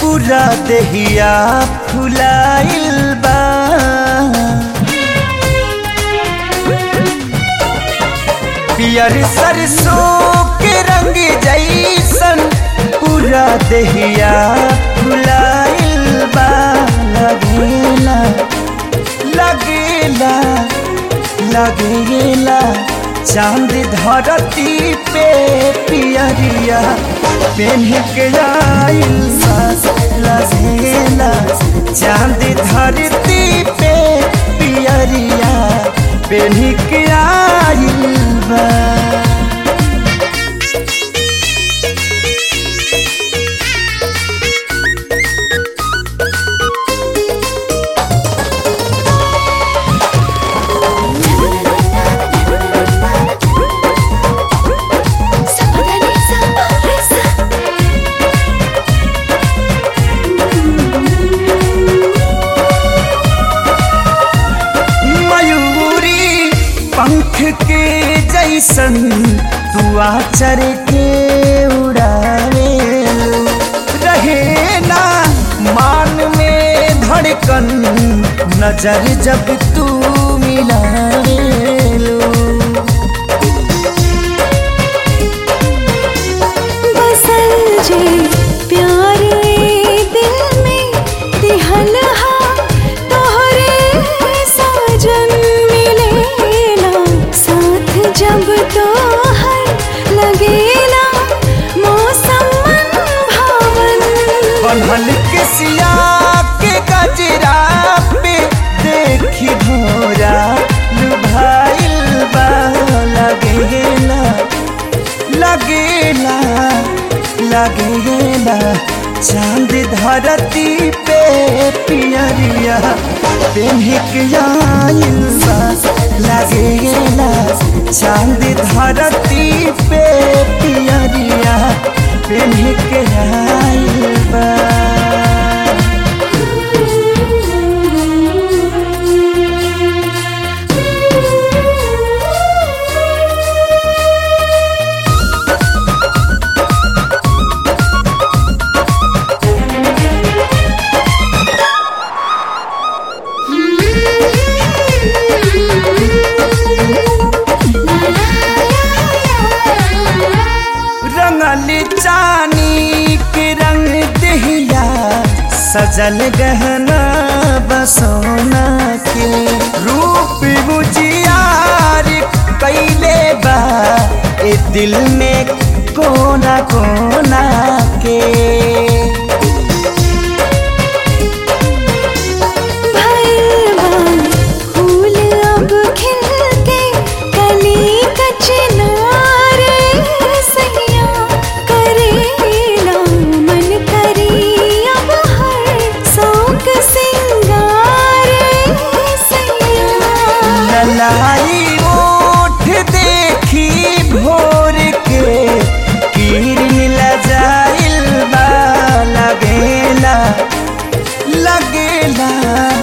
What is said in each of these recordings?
पूरा देहिया फुलाइल बा पियर सरसों के रंग जैसन पूरा देहिया फुलाइल बा लगेला लगेला लगेला चांद धरती पे पियरिया पेन्ह के आइल बा लगेला चांद धरती पे पियरिया पेन्ह के आइल बा मयूरी पंख के जैसन तू आचर के उड़ावे रहे ना मान में धड़कन नजर जब तू मिलावे बसल जे प्यार ए दिल में दिहल हा तोहरे साजन मिलेला साथ जब तोहर लगेला मौसम मन भावन बनल के सिया के गजरा पे देखी भोरा लुभाइल बा लगेला लगेला लगेला चांद धरती पे पियरिया पेन्ह के आइल बा लगेला चांद धरती पे पियरिया पेन्ह के आइल बा रंगल चानी के रंग दहिया सजल गहना बसोना के रूप बुझियार कैले बा ए दिल में कोना कोना के भैरवान फूल अब खिल के कली कचनार सैया करेला मन करी अब हर शौक सिंगार सैया ललाई ओठ देखी भोर के किरण लजाइल बा लगेला लगेला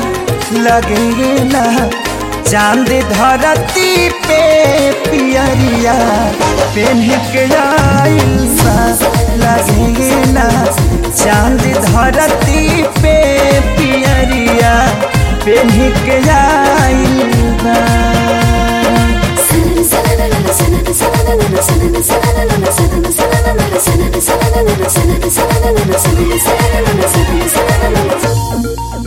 लगेला चांद धरती पे पियरिया पेन्ह के आइल बा लगेला चांद धरती पे पियरिया पेन्ह के आइल बा Thank you.